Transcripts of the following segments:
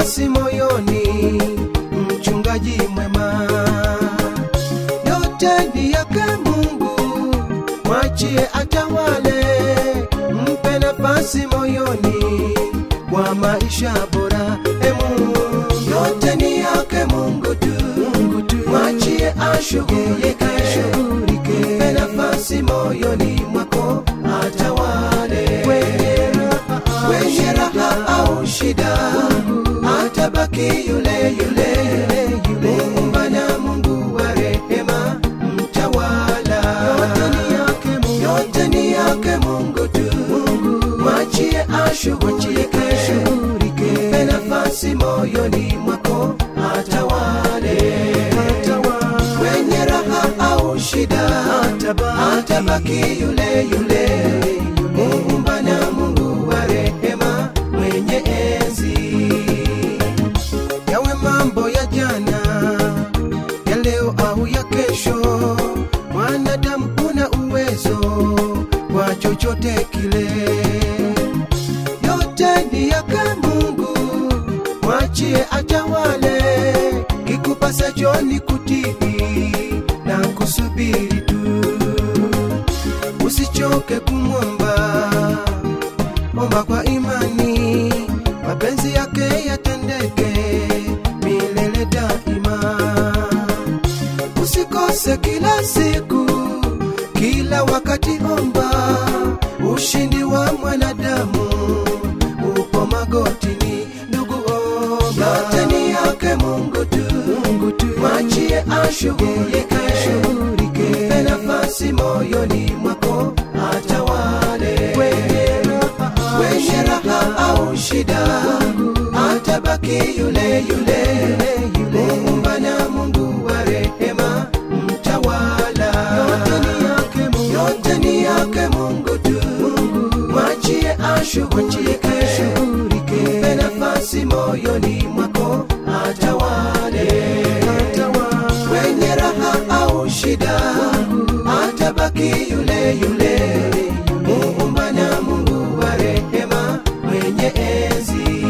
nafasi moyoni, mchungaji mwema. Yote ni yake Mungu, mwachie atawale, mpe nafasi moyoni kwa maisha bora. E Mungu, yote ni yake Mungu tu, Mungu tu, mwachie ashughulike, ashughulike, mpe nafasi moyoni mwako atawale kwenye raha, kwenye raha au shida, atabaki yule yule Muumba na Mungu wa rehema, mtawala. Yote ni yake Mungu, yote ni yake Mungu tu, mwachie ashughulike, mpe nafasi moyoni mwako atawale, kwenye raha au shida, atabaki yule yule Muumba na Mungu wa rehema, mwenye enzi yawe mambo ya jana ya leo au ya kesho mwanadamu una uwezo kwa chochote kile yote ni yake mungu mwachie atawale kikupasa joni kutii na kusubiri tu usichoke kumwomba omba kwa imani mapenzi yake yatendeke milele daima usikose kila siku kila wakati omba ushindi wa mwanadamu upo magotini ndugu omba yote ni yake mungu tu mungu tu mwachie ashughulike mpe nafasi moyoni mwako atawale kwenye raha, kwenye raha au shida atabaki yule yule muumba na mungu wa rehema mtawala yote ni yake mungu, yote ni yake mungu tu mwachie ashughulike mpe nafasi moyoni mwako atawale kwenye raha au shida atabaki yule yule muumba na mungu wa rehema mwenye enzi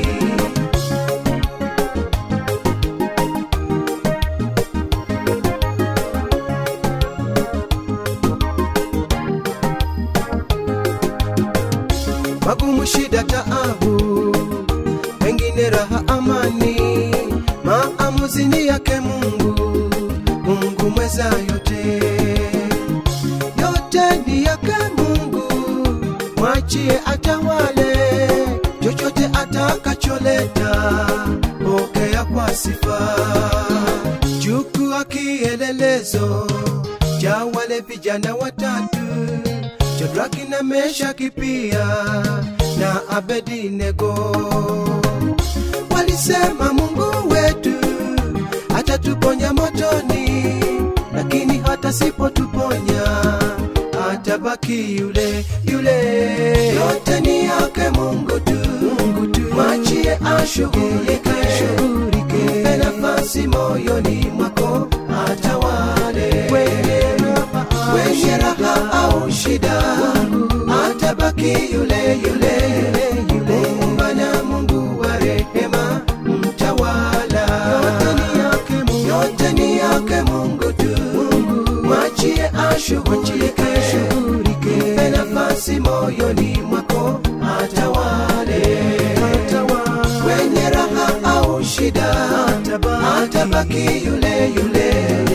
magumu, shida, taabu, pengine raha, amani, maamuzi ni yake Mungu, Mungu mweza yote, yote ni yake Mungu, mwachie atawale, chochote atakacholeta, pokea kwa sifa, chukua kielelezo cha wale vijana watatu Shadraki na Meshaki pia na Abednego walisema Mungu wetu atatuponya motoni, lakini hata sipotuponya atabaki yule yule. Yote ni yake Mungu tu, Mungu tu, mwachie ashughulike, mpe nafasi moyoni mwako atawale kwenye raha, kwenye raha au shida, atabaki yule yule Muumba na Mungu wa rehema, mtawala. Yote ni yake Mungu, yote ni yake Mungu tu, mwachie ashughulike, mpe nafasi moyoni mwako atawale, kwenye raha au shida, atabaki yule yule